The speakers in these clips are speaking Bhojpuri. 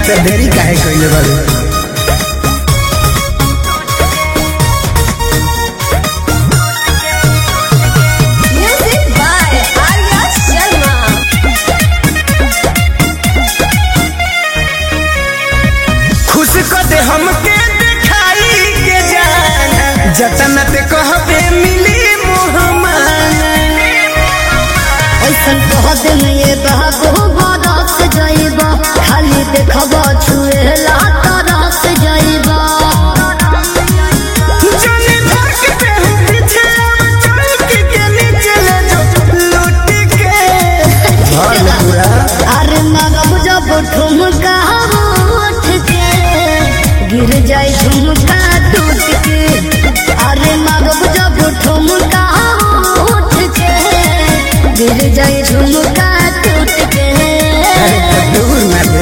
तो देरी काहे कइले बारू Music by Arya Sharma. खुश कर दे हमके दिखाई के जाना जतन ते कहबे मिली मोहमाना ऐसन कह दिन ये बाबू बरस जाइबा खाली देखबा छुएला तरस जाइबा जाने भर के पे हूँ पीछे अब चौकी के नीचे ले जो लूट के भर ले पूरा अरे मगब जब ठुमका उठ के गिर जाए झुमका टूट के अरे मगब जब ठुमका उठ के गिर जाए झुमका टूट के अरे तो दूर ना दे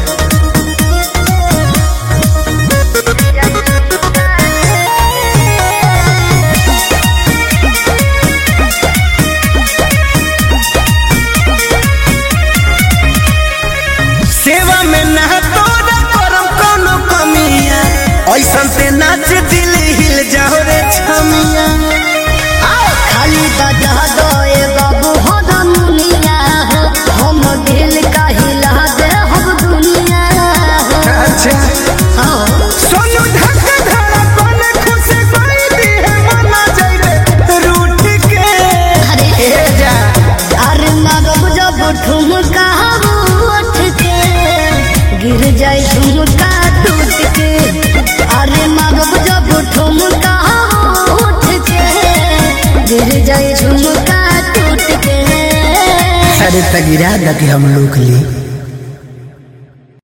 सेवा में ना तोरा करम कोनो कमिया ऐसन से नाच दिल हिल जाओ रे छमिया खाली बजा दे बाबू हो दुनिया हो हम दिल का हिला दे हम दुनिया हो अच्छा हाँ सोनू धक धड़ा कोने खुश कोई दी है मना जाइबे रूठ के अरे ए जा अरे मगब जब ठुमका उठ के गिर जाए झुमका टूट के अरे मगब जब ठुमका उठ के गिर जाए झुमका टूट के अरे तगिरा दके हम लोग ली